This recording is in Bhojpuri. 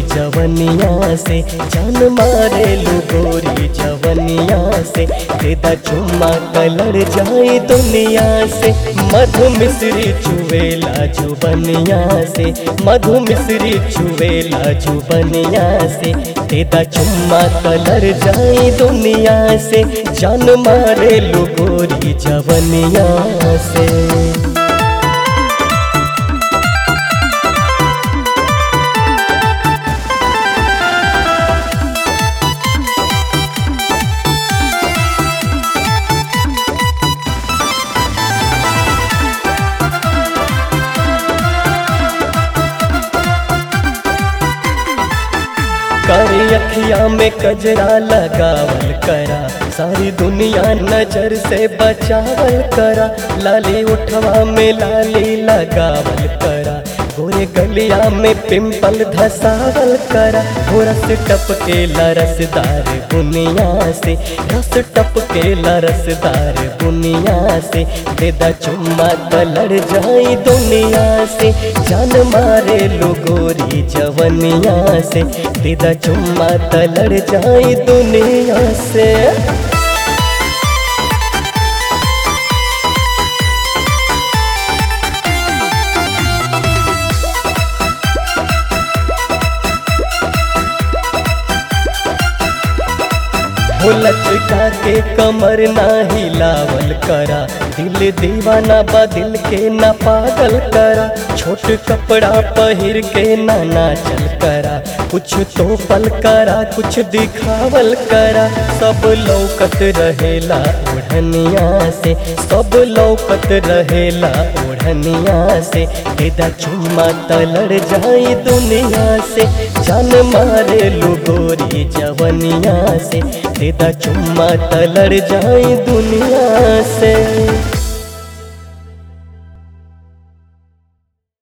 जवनिया से जान मारे लू गोरी जवनिया से देदा चुम्मा कलर जाए दुनिया से मधु मिश्री चुवेला जुबनिया से मधु मिश्री चुवेला जुबनिया से देदा चुम्मा कलर जाए दुनिया से जान मारे लू गोरी जवनिया से कारी अखिया में कजरा लगावल करा सारी दुनिया नजर से बचावल करा लाली उठवा में लाली लगावल करा गोरे गलिया में पिंपल धसावल करा हो रस टपके रसदार बुनिया से रस टपके रसदार बुनिया से बेदा चुम्मा कलर जाई दुनिया से जान मारे लो गोरी जवनिया से बेदा चुम्मा तलड़ जाई दुनिया से हो लचका के कमर ना हिलावल करा दिल दीवाना बा दिल के ना पागल करा छोट कपड़ा पहिर के ना नाचल करा कुछ तो पल करा कुछ दिखावल करा सब लौकत रहेला ओढ़निया से सब लौकत रहेला ओढ़निया से देदा चुम्मा तलड़ जाई दुनिया से जान मारे लो गोरी जवनिया से देदा चुम्मा तलड़ जाई दुनिया से